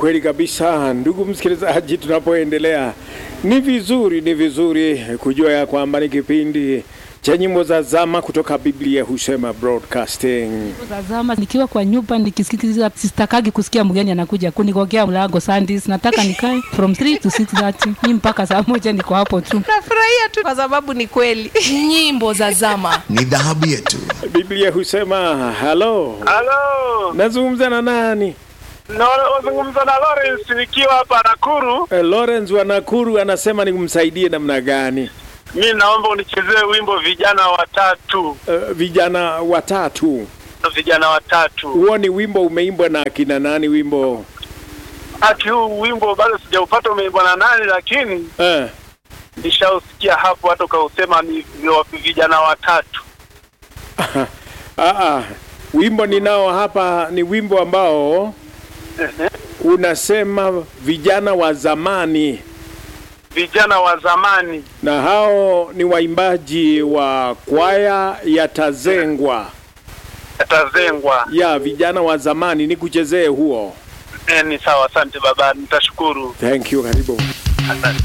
kweli kabisa, ndugu msikilizaji, tunapoendelea ni vizuri, ni vizuri kujua ya kwamba ni kipindi cha nyimbo za zama kutoka Biblia husema broadcasting. Tazama, nikiwa kwa nyumba nikisikiza, sitakagi kusikia mgeni anakuja kunigogea mlango Sundays. Nataka nikae from 3 to 6:30 ni mpaka saa moja niko hapo tu. Nafurahia tu kwa sababu ni kweli. nyimbo za zama ni dhahabu yetu. Biblia husema halo, Halo, nazungumza na nani? nazungumza na Lawrence nikiwa hapa Nakuru. Eh, Lawrence wa Nakuru anasema nimsaidie namna gani? Mi naomba unichezee wimbo vijana watatu, Eh, vijana watatu. vijana watatu. Huo ni wimbo umeimbwa na akina nani? Wimbo Ati huu wimbo bado sijaupata umeimbwa na nani, lakini eh, nishausikia hapo, hata ukausema ni vi- vijana watatu. ah, ah, wimbo ninao hapa ni wimbo ambao Ehe. unasema vijana wa zamani, Vijana wa zamani. na hao ni waimbaji wa kwaya ya Tazengwa Yatazengwa. ya vijana wa zamani. Nikuchezee huo. E, ni sawa. Asante baba, nitashukuru. Thank you, karibu. Asante.